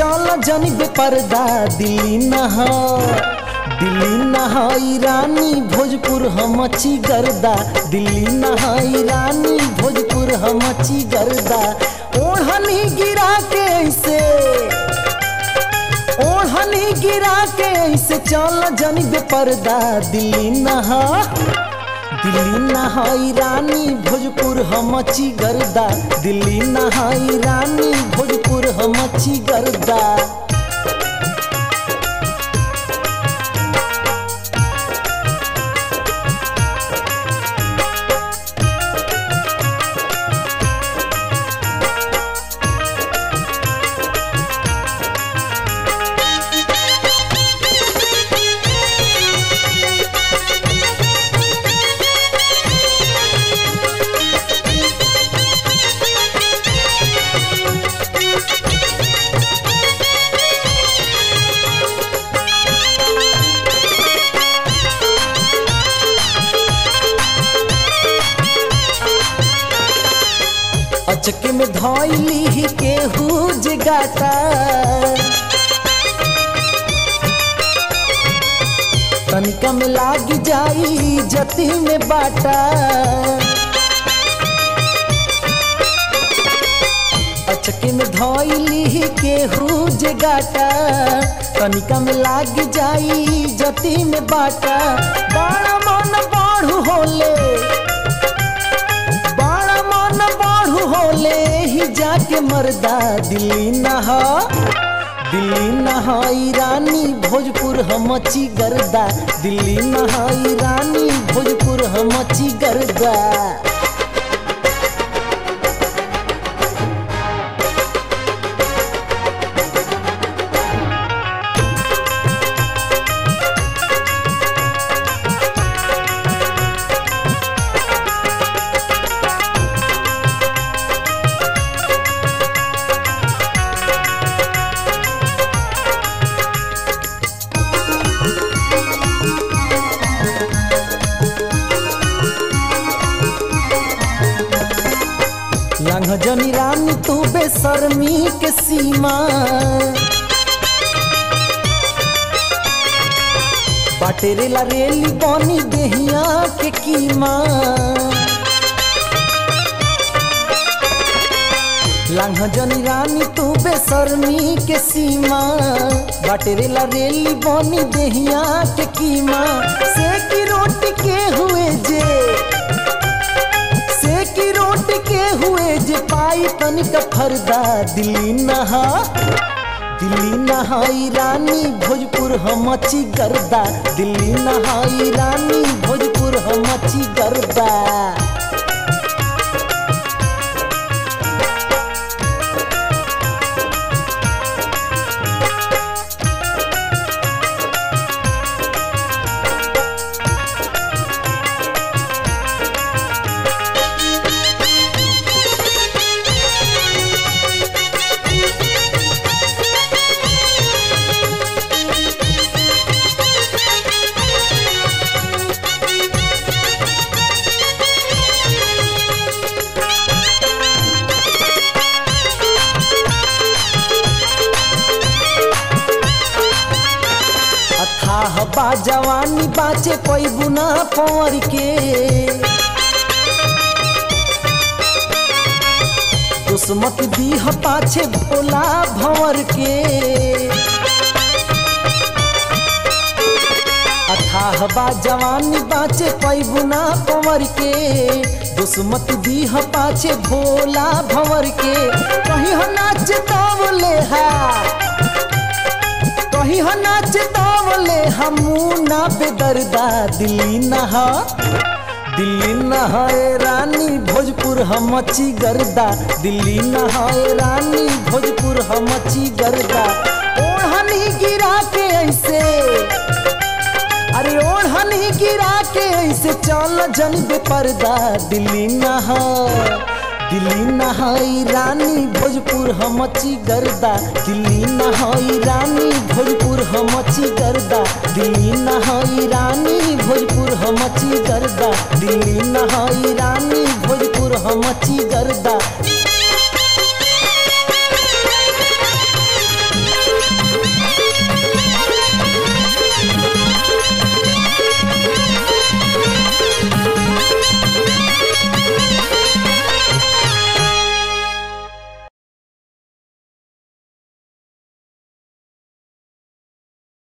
चल जनी बेपर्दा दिल्ली नहा दिल्ली नहाई रानी भोजपुर हमची गर्दा दिल्ली नहाई रानी भोजपुर हमची गर्दा ओढ़नी गिरा के ऐसे ओढ़नी गिरा के ऐसे चल जनी बेपर्दा दिल्ली नहा दिल्ली नहाई रानी भोजपुर हमची गर्दा दिल्ली नहाई रानी भोजपुर हमची गर्दा अचके में धैली केहू जगाता तनिका में लाग जाई जती में बाटा अचके में धैली केहू जगाता तनिका में लाग जाई जती में बाटा बड़ा मन बाढ़ू होले बड़ा मन बाढ़ू होले ही जाके मरदा दिल्ली नहा दिल्ली नहाई रानी भोजपुर हमची गर्दा दिल्ली नहाई रानी भोजपुर हमची गर्दा लंघ जनी रानी तू बेशर्मी के सीमा बाटेरेला रेली बनी देहिया के कीमा लंघ जनी रानी तू बेशर्मी के सीमा बाटेरेला रेली बनी देहिया के कीमा से की रोटी के हुए जे से की रोट के हुए जे पाई तनिक फरदा दिल्ली नहा दिल्ली नहाई रानी भोजपुर हमची गर्दा दिल्ली नहाई रानी भोजपुर हमची गर्दा अथाह बा जवानी बाचे पैबू ना पवर के दुश्मत दीह पाछे भोला भंवर के अथाह बा जवानी बाचे पैबू ना पवर के दुश्मत दीह पाछे भोला भंवर के कहीं हो नाच तवले हा कहीं हो नाच तवले हमू ना बेदर्दा दिल्ली नहा दिल्ली नहाए रानी भोजपुर हमची गर्दा दिल्ली नहाए रानी भोजपुर हमची गर्दा ओढ़नी गिरा के ऐसे अरे ओढ़नी गिरा के ऐसे चल जन बेपर्दा दिल्ली नहा दिल्ली नहाई रानी भोजपुर हमची गर्दा दिल्ली नहाई रानी भोजपुर हमची गर्दा दिल्ली नहाई रानी भोजपुर हमची गर्दा दिल्ली नहाई रानी भोजपुर हमची गर्दा